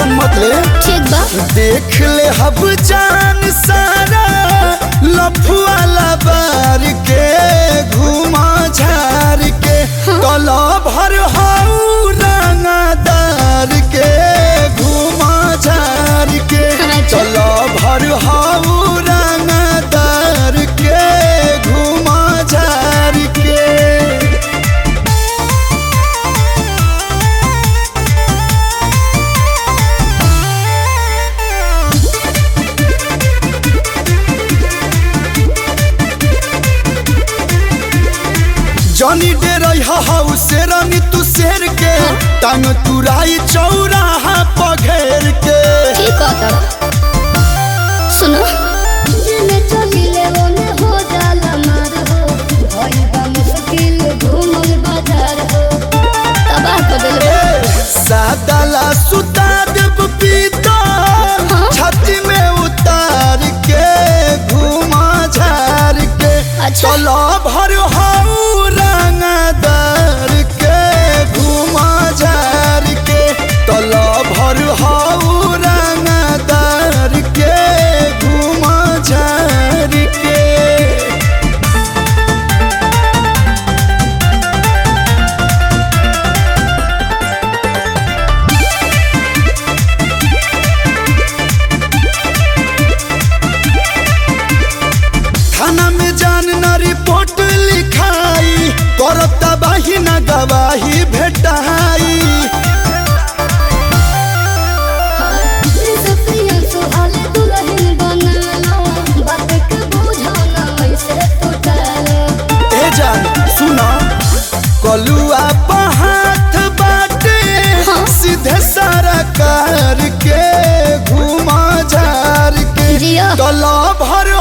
Tension मत ले ठीक बा देख ले हब जान सारा लफुआ लबार के घुमा झार के कला भर हाउ रंगदार के घुमा झार के अच्छा। कला भर हाउ रंगदार के घुमा झार के जनी डे रही हाउ शेरनी तू शेर के टांग तुराई चौराहा पघेर के ठीक है तब सुनो जिने चलिले ओने हो जाला मार हो भई बा मुश्किल घूमल बाजार हो तबाह कर दिल सादाला सुता देव पीता हाँ। छाती में उतार के घुमा झार के अच्छा। चलो भर हाउ रंगदार के घुमा झार के चलो भर हाउ रंगदार के घुमा झार के थाना में जान न रिपोर्ट लिखाई करब तबाही न गवाही भेटाई सपिया सुहाले दुल्हन बनालो बात के बुझाना ऐसे तो टालो ए जान सुना कलुआ हाथ बाटे हाँ। सीधे सारा कार के घुमा झार के जिया। तला भर